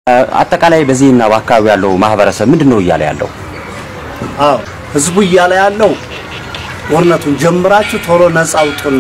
አጠቃላይ በዚህና በአካባቢው ያለው ማህበረሰብ ምንድን ነው እያለ ያለው? አዎ ህዝቡ እያለ ያለው ጦርነቱን ጀምራችሁ ቶሎ ነፃ አውጡን፣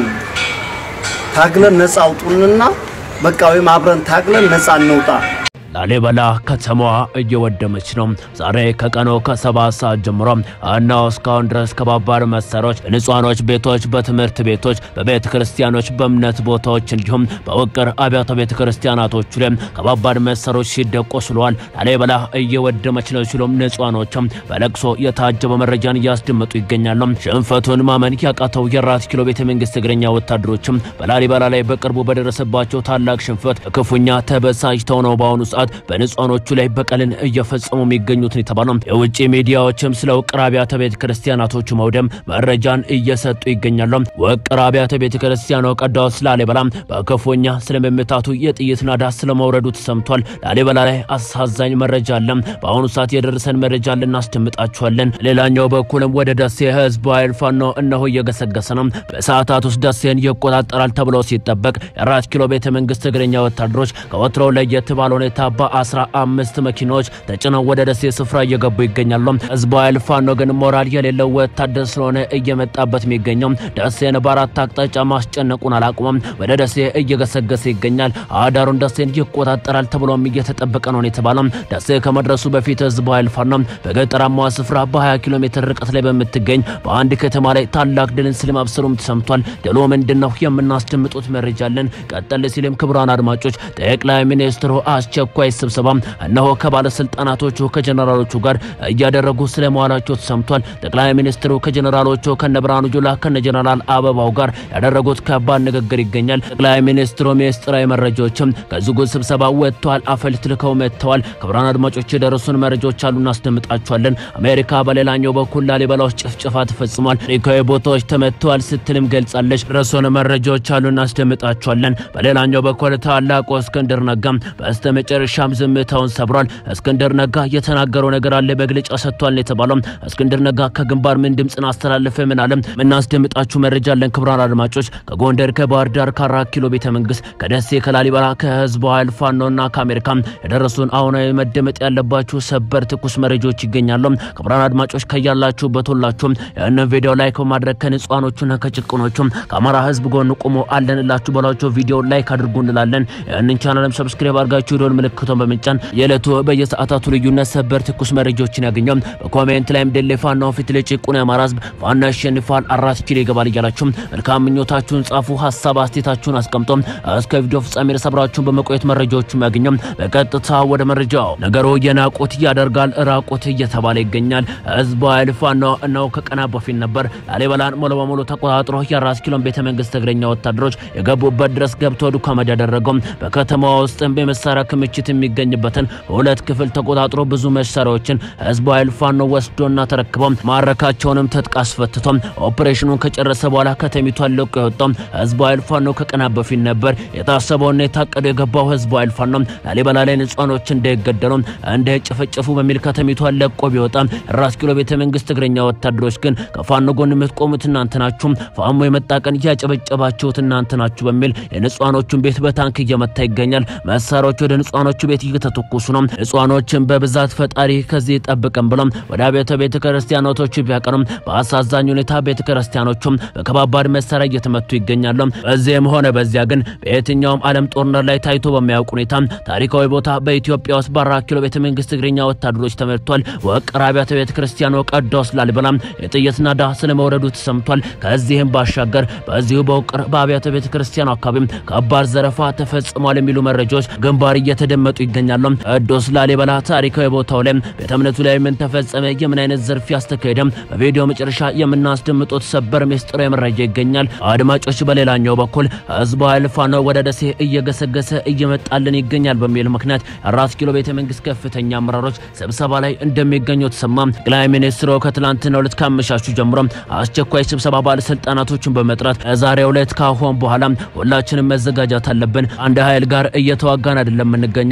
ታግለን ነፃ አውጡንና በቃ ወይም አብረን ታግለን ነፃ እንውጣ። ላሊበላ ከተማዋ እየወደመች ነው። ዛሬ ከቀኑ ከሰባት ሰዓት ጀምሮ እነሆ እስካሁን ድረስ ከባባድ መሳሪያዎች በንጹሃኖች ቤቶች፣ በትምህርት ቤቶች፣ በቤተ ክርስቲያኖች፣ በእምነት ቦታዎች እንዲሁም በውቅር አብያተ ቤተ ክርስቲያናቶቹ ላይ ከባባድ መሳሪያዎች ሲደቆሱ ውለዋል። ላሊበላ እየወደመች ነው ሲሉም ንጹሃኖችም በለቅሶ የታጀበ መረጃን እያስደመጡ ይገኛሉ። ሽንፈቱን ማመን ያቃተው የአራት ኪሎ ቤተ መንግስት እግረኛ ወታደሮችም በላሊበላ ላይ በቅርቡ በደረሰባቸው ታላቅ ሽንፈት ክፉኛ ተበሳጭተው ነው በአሁኑ ሰዓት በንጹሃኖቹ ላይ በቀልን እየፈጸሙ የሚገኙትን የተባለው የውጭ ሚዲያዎችም ስለ ውቅር አብያተ ቤተ ክርስቲያናቶቹ መውደም መረጃን እየሰጡ ይገኛሉ። ውቅር አብያተ ቤተ ክርስቲያኑ ቅዱስ ላሊበላ በክፉኛ ስለመመታቱ የጥይት ናዳ ስለመውረዱ ተሰምቷል። ላሊበላ ላይ አሳዛኝ መረጃ አለ። በአሁኑ ሰዓት የደረሰን መረጃ ልናስደምጣችኋለን። ሌላኛው በኩልም ወደ ደሴ ህዝብ ኃይል ፋኖ እነሆ እየገሰገሰ ነው። በሰዓታት ውስጥ ደሴን ይቆጣጠራል ተብሎ ሲጠበቅ የአራት ኪሎ ቤተ መንግስት እግረኛ ወታደሮች ከወትሮው ለየት ባለ ሁኔታ በአስራ አምስት መኪናዎች ተጭነው ወደ ደሴ ስፍራ እየገቡ ይገኛሉ። ህዝቡ ኃይል ፋኖ ግን ሞራል የሌለው ወታደር ስለሆነ እየመጣበት የሚገኘው ደሴን በአራት አቅጣጫ ማስጨነቁን አላቁመም። ወደ ደሴ እየገሰገሰ ይገኛል። አዳሩን ደሴን ይቆጣጠራል ተብሎም እየተጠበቀ ነው የተባለው። ደሴ ከመድረሱ በፊት ህዝቡ ኃይል ፋኖ በገጠራማዋ ስፍራ በ20 ኪሎ ሜትር ርቀት ላይ በምትገኝ በአንድ ከተማ ላይ ታላቅ ድልን ስለማብሰሩም ተሰምቷል። ድሉ ምንድን ነው የምናስደምጡት መረጃ አለን። ቀጠል ሲልም ክቡራን አድማጮች ጠቅላይ ሚኒስትሩ አስቸኳይ ስብሰባ እነሆ ከባለስልጣናቶቹ ከጀነራሎቹ ጋር እያደረጉ ስለመዋላቸው ተሰምቷል። ጠቅላይ ሚኒስትሩ ከጀነራሎቹ ከነ ብርሃኑ ጁላ ከነ ጀነራል አበባው ጋር ያደረጉት ከባድ ንግግር ይገኛል። ጠቅላይ ሚኒስትሩ ሚስጥራዊ መረጃዎችም ከዝጉ ስብሰባ ወጥተዋል፣ አፈልት ልከው መጥተዋል። ክቡራን አድማጮች የደረሱን መረጃዎች አሉ፣ እናስደምጣቸዋለን። አሜሪካ በሌላኛው በኩል ላሊበላ ውስጥ ጭፍጨፋ ተፈጽሟል፣ ታሪካዊ ቦታዎች ተመትተዋል ስትልም ገልጻለች። ደረሱን መረጃዎች አሉ፣ እናስደምጣቸዋለን። በሌላኛው በኩል ታላቁ እስክንድር ነጋ በስተ መጨረሻም ዝምታውን ሰብሯል። እስክንድር ነጋ የተናገረው ነገር አለ፣ መግለጫ ሰጥቷል የተባለው እስክንድር ነጋ ከግንባር ምን ድምፅን አስተላለፈ? ምን አለም? የምናስደምጣችሁ መረጃ አለን። ክቡራን አድማጮች ከጎንደር ከባህር ዳር ከአራት ኪሎ ቤተ መንግስት ከደሴ ከላሊበላ ከህዝቡ ኃይል ፋኖና ከአሜሪካ የደረሱን አሁናዊ መደመጥ ያለባችሁ ሰበር ትኩስ መረጃዎች ይገኛሉ። ክቡራን አድማጮች ከያላችሁበት ሁላችሁም ይህንን ቪዲዮ ላይክ በማድረግ ከንጹሃኖቹና ከጭቁኖቹም ከአማራ ህዝብ ጎን ቁሞ አለንላችሁ በሏቸው ቪዲዮ ላይክ አድርጉ እንላለን። ይህንን ቻናልም ሰብስክራይብ አድርጋችሁ የደወል ምልክቱን በመጫን የዕለቱ በየሰዓታቱ ልዩነት ሰበር ትኩስ መረጃዎችን ያገኛል። በኮሜንት ላይም ድል ፋኖ ፊት ለጭቁን የአማራ ህዝብ ፋኖ ያሸንፋል አራት ኪሎ ይገባል እያላችሁም መልካም ምኞታችሁን ጻፉ። ሀሳብ አስተያየታችሁን አስቀምጦ እስከ ቪዲዮ ፍጻሜ ድረስ አብራችሁን በመቆየት መረጃዎቹን ያገኘው። በቀጥታ ወደ መረጃው ነገሩ የናቁት ያደርጋል ራቁት እየተባለ ይገኛል። ህዝቡ ኃይል ፋኖ ነው ከቀናት በፊት ነበር ላሊበላን ሙሉ በሙሉ ተቆጣጥሮ የአራት ኪሎን ቤተ መንግስት እግረኛ ወታደሮች የገቡበት ድረስ ገብቶ ዱካመድ ያደረገው በከተማዋ ውስጥም በመሳሪያ ክምችት የሚገኝበትን ሁለት ክፍል ተቆጣጥሮ ብዙ መሳሪያዎችን ህዝቡ ኃይል ፋኖ ወስዶና ተረክበው ማረካቸውንም ትጥቅ አስፈትቶ ኦፕሬሽኑን ከጨረሰ በኋላ ከተሚቷን ለቆ የወጣው ህዝቡ ኃይል ፋኖ ከቀናት በፊት ነበር የታሰበውና የታቀደው የገባው ህዝቡ ኃይል ፋኖ ላሊበላ ላይ ንጹሃኖች እንዳይገደሉ እንዳይጨፈጨፉ በሚል ከተሚቷን ለቆ ቢወጣ ራስ ኪሎ ቤተ መንግስት እግረኛ ወታደሮች ግን ከፋኖ ጎን የምትቆሙት እናንተ ናችሁ፣ ፋኖ የመጣ ቀን እያጨበጨባችሁት እናንተ ናችሁ በሚል የንጹሃኖቹን ቤት በታንክ እየመታ ይገኛል። መሳሪያዎች ወደ ንጹሃኖቹ ቤት እየተተኮሱ ነው። ንጹሃኖችን በብዛት ፈጣሪ ከዚህ ይጠብቀን ብሎም ወደ አብያተ ቤተ ክርስቲያኖቶቹ ቢያቀሩም በአሳዛኝ ሁኔታ ቤተ ክርስቲያኖቹም በከባባድ መሳሪያ እየተመቱ ይገኛሉ። በዚህም ሆነ በዚያ ግን በየትኛውም ዓለም ጦርነት ላይ ታይቶ በሚያውቅ ሁኔታ ታሪካዊ ቦታ በኢትዮጵያ ውስጥ በአራት ኪሎ ቤተ መንግስት እግረኛ ወታደሮች ተመቷል። ውቅር አብያተ ቤተ ክርስቲያኑ ቅዱስ ላሊበላ የጥይት ናዳ ስለመውረዱ ተሰምቷል። ከዚህም ባሻገር በዚሁ በውቅር በአብያተ ቤተ ክርስቲያኑ አካባቢ ከባድ ዘረፋ ተፈጽሟል የሚሉ መረጃዎች ግንባር እየተደመጡ ይገኛሉ። ቅዱስ ላሊበላ ታሪካዊ ቦታው ላይ ቤተ እምነቱ ላይ ምን ተፈጸመ፣ የምን አይነት ዘርፍ ያስተካሄደም በቪዲዮ መጨረሻ የምናስደምጡት ሰበር ምስጢራዊ መረጃ ይገኛል። አድማጮች፣ በሌላኛው በኩል ህዝቡ ኃይል ፋኖ ወደ ደሴ እየገሰገሰ እየመጣልን ይገኛል በሚል ምክንያት አራት ኪሎ ቤተ መንግስት ከፍተኛ አመራሮች ስብሰባ ላይ እንደሚገኙ ተሰማ። ጠቅላይ ሚኒስትሩ ከትላንትናው ዕለት ካመሻሹ ጀምሮ አስቸኳይ ስብሰባ ባለስልጣናቶችን በመጥራት ዛሬው ዕለት ካሁን በኋላ ሁላችንም መዘጋጃት አለብን። አንድ ኃይል ጋር እየተዋጋን አይደለም የምንገኘው፣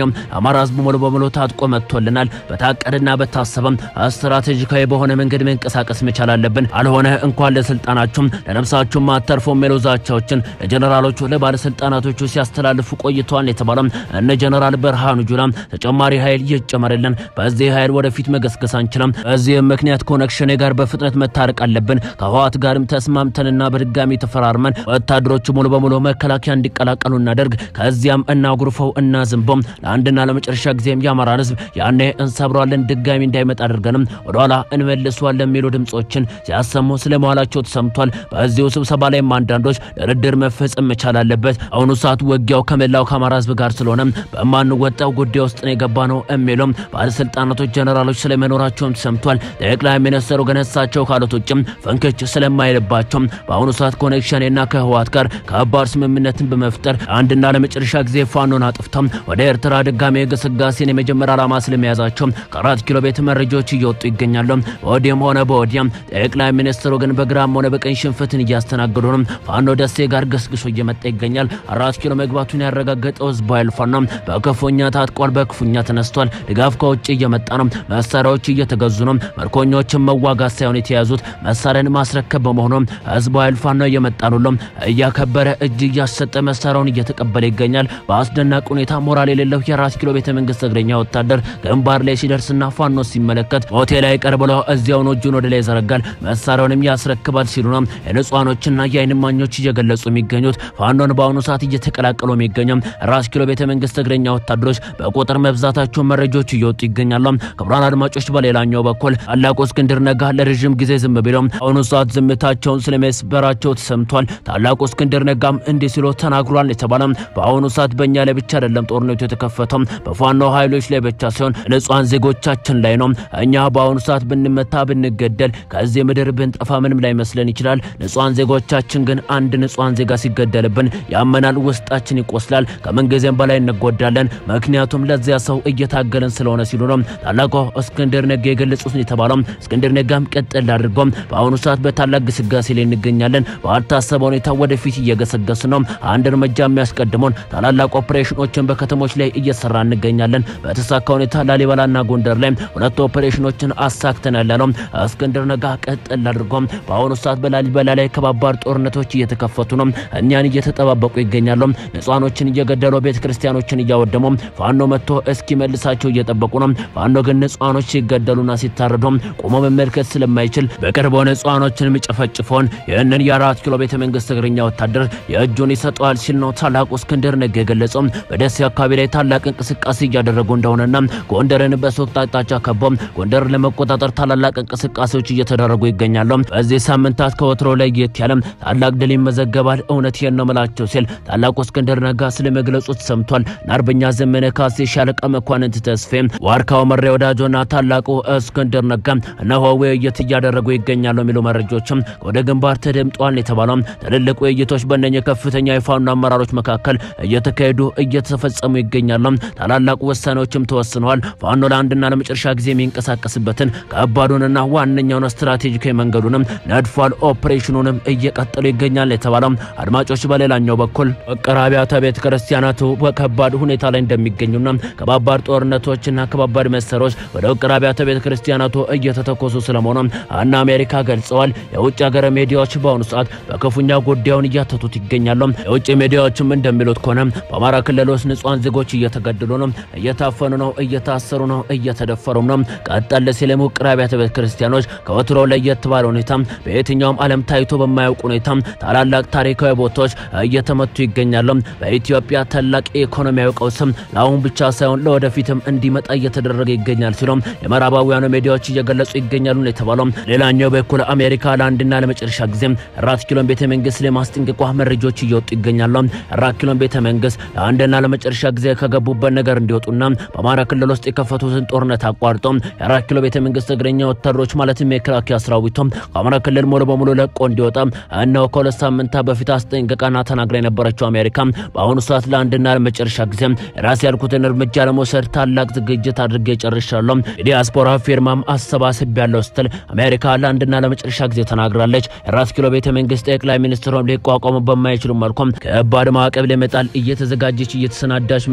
የሚገኘው አማራ ህዝብ ሙሉ በሙሉ ታጥቆ መጥቶልናል። በታቀደና በታሰበም ስትራቴጂካዊ በሆነ መንገድ መንቀሳቀስ መቻል አለብን። አልሆነ እንኳን ለስልጣናችሁም ለነፍሳችሁም አተርፎ የሚሉ ዛቻዎችን ለጀነራሎቹ ለባለስልጣናቶቹ ሲያስተላልፉ ቆይተዋል የተባለው እነ ጀነራል ብርሃኑ ጁላ ተጨማሪ ኃይል ይጨመርልን፣ በዚህ ኃይል ወደፊት መገስገስ አንችልም። በዚህም ምክንያት ከኦነግ ጋር በፍጥነት መታረቅ አለብን። ከህወሓት ጋርም ተስማምተንና በድጋሚ ተፈራርመን ወታደሮቹ ሙሉ በሙሉ መከላከያ እንዲቀላቀሉ እናደርግ። ከዚያም እናጉርፈው እናዝንቦም ለአንድና ለመጨረሻ ጊዜም የአማራን ህዝብ ያኔ እንሰብረዋለን፣ ድጋሚ እንዳይመጣ አድርገንም ወደኋላ እንመልሰዋለን የሚሉ ድምጾችን ሲያሰሙ ስለመዋላቸው ተሰምቷል። በዚሁ ስብሰባ ላይም አንዳንዶች ድርድር መፈጸም መቻል አለበት፣ አሁኑ ሰዓት ውጊያው ከመላው ከአማራ ህዝብ ጋር ስለሆነ በማንወጣው ጉዳይ ውስጥ ነው የገባ ነው የሚሉም ባለስልጣናቶች፣ ጀነራሎች ስለመኖራቸውም ተሰምቷል። ጠቅላይ ሚኒስትሩ ግን እሳቸው ካሉት ውጭም ፈንክች ስለማይልባቸው በአሁኑ ሰዓት ኮኔክሽንና ከህወሓት ጋር ከባድ ስምምነትን በመፍጠር አንድና ለመጨረሻ ጊዜ ፋኖን አጥፍተው ወደ ኤርትራ ድጋሜ ግስጋሴን የመጀመሪያ ዓላማ ስለመያዛቸው ከአራት ኪሎ ቤት መረጃዎች እየወጡ ይገኛሉ። በወዲህም ሆነ በወዲያም ጠቅላይ ሚኒስትሩ ግን በግራም ሆነ በቀኝ ሽንፈትን እያስተናገዱ ነው። ፋኖ ደሴ ጋር ገስግሶ እየመጣ ይገኛል። አራት ኪሎ መግባቱን ያረጋገጠው ህዝባዊ ኃይል ፋኖ በክፉኛ ታጥቋል፣ በክፉኛ ተነስቷል። ድጋፍ ከውጭ እየመጣ ነው። መሳሪያዎች እየተገዙ ነው። ምርኮኞችን መዋጋት ሳይሆን የተያዙት መሳሪያን ማስረከብ በመሆኑ ህዝባዊ ኃይል ፋኖ እየመጣ ነው። እያከበረ እጅ እያሰጠ መሳሪያውን እየተቀበለ ይገኛል። በአስደናቂ ሁኔታ ሞራል የሌለው የአራት ኪሎ ቤተ መንግስት እግረኛ ወታደር ግንባር ላይ ሲደርስና ፋኖ ሲመለከት ሆቴል ላይ ቀር ብሎ እዚያውን እጁን ወደ ላይ ይዘረጋል፣ መሳሪያውንም ያስረክባል ሲሉ ነው የንጹሃኖችና የአይን እማኞች እየገለጹ የሚገኙት። ፋኖን በአሁኑ ሰዓት እየተቀላቀሉ የሚገኘው አራት ኪሎ ቤተ መንግስት እግረኛ ወታደሮች በቁጥር መብዛታቸውን መረጃዎች እየወጡ ይገኛሉ። ክቡራን አድማጮች፣ በሌላኛው በኩል ታላቁ እስክንድር ነጋ ለረዥም ጊዜ ዝም ብለው አሁኑ ሰዓት ዝምታቸውን ስለመስበራቸው ተሰምቷል። ታላቁ እስክንድር ነጋም እንዲህ ሲሉ ተናግሯል የተባለ በአሁኑ ሰዓት በእኛ ላይ ብቻ አይደለም ጦርነቱ የተከፈተው በፋኖ ኃይሎች ላይ ብቻ ሳይሆን ንጹሃን ዜጎቻችን ላይ ነው። እኛ በአሁኑ ሰዓት ብንመታ ብንገደል ከዚህ ምድር ብንጠፋ ምንም ላይ መስለን ይችላል። ንጹሃን ዜጎቻችን ግን አንድ ንጹሃን ዜጋ ሲገደልብን ያመናል፣ ውስጣችን ይቆስላል፣ ከምንጊዜም በላይ እንጎዳለን። ምክንያቱም ለዚያ ሰው እየታገለን ስለሆነ ሲሉ ነው ታላቁ እስክንድር ነጋ የገለጹት የተባለው። እስክንድር ነጋም ቀጥል አድርጎም በአሁኑ ሰዓት በታላቅ ግስጋሴ ላይ እንገኛለን። ባልታሰበ ሁኔታ ወደፊት እየገሰገስ ነው። አንድ እርምጃ የሚያስቀድመውን ታላላቅ ኦፕሬሽኖችን በከተሞች ላይ እየሰራ እንገኛለን። በተሳካ ሁኔታ ላሊበላና ጎንደር ላይ ሁለት ኦፕሬሽኖችን አሳክተናል ያለው እስክንድር ነጋ ቀጥል አድርጎም በአሁኑ ሰዓት በላሊበላ ላይ ከባባድ ጦርነቶች እየተከፈቱ ነው። እኛን እየተጠባበቁ ይገኛሉ። ንጹሃኖችን እየገደሉ ቤተ ክርስቲያኖችን እያወደሙ ፋኖ መጥቶ እስኪመልሳቸው እየጠበቁ ነው። ፋኖ ግን ንጹሃኖች ሲገደሉና ሲታረዱ ቆሞ መመልከት ስለማይችል በቅርቡ ንጹሃኖችን የሚጨፈጭፈውን ይህንን የአራት ኪሎ ቤተ መንግስት እግረኛ ወታደር የእጁን ይሰጠዋል ሲል ነው ታላቁ እስክንድር ነጋ የገለጸው። በደሴ አካባቢ ላይ ታላቅ እንቅስቃሴ እያደረጉ እንደሆነና ጎንደርን በሶስት አቅጣጫ ከበው ጎንደርን ለመቆጣጠር ታላላቅ እንቅስቃሴዎች እየተደረጉ ይገኛሉ። በዚህ ሳምንታት ከወትሮ ለየት ያለ ታላቅ ድል ይመዘገባል፣ እውነት ይህን ነው ምላቸው ሲል ታላቁ እስክንድር ነጋ ስለመግለጹ ተሰምቷል። አርበኛ ዘመነ ካሴ፣ ሻለቃ መኳንንት ተስፌ፣ ዋርካው መሬ ወዳጆና ታላቁ እስክንድር ነጋ እነሆ ውይይት እያደረጉ ይገኛሉ የሚሉ መረጃዎችም ወደ ግንባር ተደምጧል የተባለው ትልልቅ ውይይቶች በእነኚህ ከፍተኛ የፋኖ አመራሮች መካከል እየተካሄዱ እየተፈጸሙ ይገኛሉ። ታላላቅ ውሳኔዎችም ተወስነዋል። ፋኖ ለአንድና ለመጨረሻ ጊዜ የሚንቀሳቀስበትን ከባዱንና ዋነኛውን ስትራቴጂካዊ መንገዱንም ነድፏል። ኦፕሬሽኑንም እየቀጠሉ ይገኛል የተባለው አድማጮች፣ በሌላኛው በኩል ውቅር አብያተ ቤተ ክርስቲያናቱ በከባድ ሁኔታ ላይ እንደሚገኙና ከባባድ ጦርነቶችና ከባባድ መሳሪያዎች ወደ ውቅር አብያተ ቤተ ክርስቲያናቱ እየተተኮሱ ስለመሆኑ እና አሜሪካ ገልጸዋል። የውጭ ሀገር ሚዲያዎች በአሁኑ ሰዓት በክፉኛ ጉዳዩን እያተቱት ይገኛሉ። የውጭ ሚዲያዎችም እንደሚሉት ከሆነ በአማራ ክልል ውስጥ ንጹሃን ዜጎች እየተገደሉ ነው፣ እየታፈኑ ነው፣ እየታሰሩ ነው፣ እየተደፈሩም ነው። ቀጠል ሲልም ውቅር አብያተ ቤተ ክርስቲያኖች ከወትሮው ለየት ባለ ሁኔታ በየትኛውም ዓለም ታይቶ በማያውቅ ሁኔታ ታላላቅ ታሪካዊ ቦታዎች እየተመቱ ይገኛሉ። በኢትዮጵያ ታላቅ የኢኮኖሚያዊ ቀውስም ለአሁን ብቻ ሳይሆን ለወደፊትም እንዲመጣ እየተደረገ ይገኛል ሲሉም የምዕራባውያኑ ሚዲያዎች እየገለጹ ይገኛሉ ነው የተባለው። ሌላኛው በኩል አሜሪካ ለአንድና ለመጨረሻ ጊዜ አራት ኪሎን ቤተ መንግስት ለማስጠንቀቋ መረጃዎች እየወጡ ይገኛሉ። አራት ኪሎን ቤተ መንግስት ለአንድና ለመጨረሻ ጊዜ ከገቡበት ነገር እንዲወጡና በአማራ ክልል ውስጥ የከፈቱትን ጦርነት አቋርጦ የአራት ኪሎ ቤተ መንግስት እግረኛ ወታደሮች ማለትም የመከላከያ ሰራዊቱም ከአማራ ክልል ሙሉ በሙሉ ለቆ እንዲወጣ እነሆ ከሁለት ሳምንታት በፊት አስጠንቅቃና ተናግራ የነበረችው አሜሪካ በአሁኑ ሰዓት ለአንድና ለመጨረሻ ጊዜ ራስ ያልኩትን እርምጃ ለመውሰድ ታላቅ ዝግጅት አድርጌ ጨርሻለሁ፣ የዲያስፖራ ፊርማም አሰባስብ ያለው ስትል አሜሪካ ለአንድና ለመጨረሻ ጊዜ ተናግራለች። የአራት ኪሎ ቤተ መንግስት ጠቅላይ ሚኒስትሩን ሊቋቋሙ በማይችሉ መልኩም ከባድ ማዕቀብ ለመጣል እየተዘጋጀች እየተሰናዳች የምትገኘው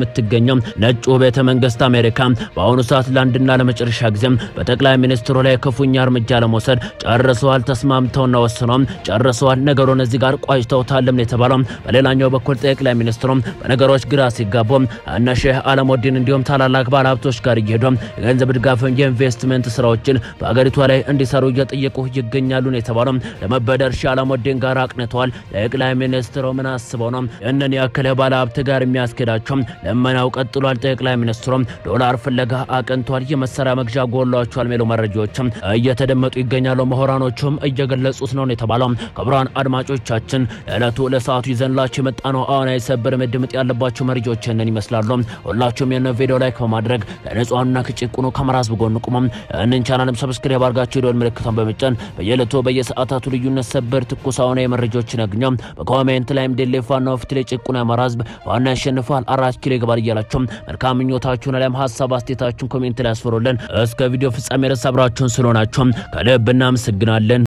የሚገኘው ነጩ ቤተ መንግስት አሜሪካ በአሁኑ ሰዓት ለአንድና ለመጨረሻ ጊዜም በጠቅላይ ሚኒስትሩ ላይ ክፉኛ እርምጃ ለመውሰድ ጨርሰዋል። ተስማምተውና ወስነው ጨርሰዋል። ነገሩን እዚህ ጋር ቋጭተውታልም ነው የተባለው። በሌላኛው በኩል ጠቅላይ ሚኒስትሩ በነገሮች ግራ ሲጋቡ እነ ሼህ አለሙዲን እንዲሁም ታላላቅ ባለሀብቶች ጋር እየሄዱ የገንዘብ ድጋፍ፣ የኢንቨስትመንት ስራዎችን በአገሪቷ ላይ እንዲሰሩ እየጠየቁ ይገኛሉ ነው የተባለው። ለመበደር ሼህ አለሙዲን ጋር አቅንተዋል። ጠቅላይ ሚኒስትሩ ምን አስበው ነው እነን ያክል ባለሀብት ጋር የሚያስኬዳቸው? ለመናው ቀጥሏል። ጠቅላይ ሚኒስትሩ ዶላር ፍለጋ አቅንቷል። የመሳሪያ መግዣ ጎሏቸዋል የሚሉ መረጃዎችም እየተደመጡ ይገኛሉ። ምሁራኖቹም እየገለጹት ነው የተባለው። ክቡራን አድማጮቻችን ለዕለቱ ለሰዓቱ ይዘንላችሁ የመጣ ነው አሁን የሰበር መደመጥ ያለባቸው መረጃዎች እነን ይመስላሉ። ሁላችሁም የነ ቪዲዮ ላይክ በማድረግ ለንጹሃኑና ከጭቁኑ ከአማራ ሕዝብ ጎን ቁሙ። እንን ቻናልም ሰብስክራይብ አድርጋችሁ የደወል ምልክቷን በመጫን በየዕለቱ በየሰዓታቱ ልዩነት ሰበር ትኩስ አሁን የመረጃዎችን ያግኙ። በኮሜንት ላይም ድል ፋኖ ፊት ላይ ጭቁኑ የአማራ ሕዝብ ዋና ያሸንፋል አራት ኪሎ ይገባል እያላችሁ መልካም ምኞታችሁን አሊያም ሀሳብ አስተያየታችሁን ኮሜንት ላይ ያስፈሩልን። እስከ ቪዲዮ ፍጻሜ ድረስ አብራችሁን ስለሆናችሁ ከልብ እናመሰግናለን።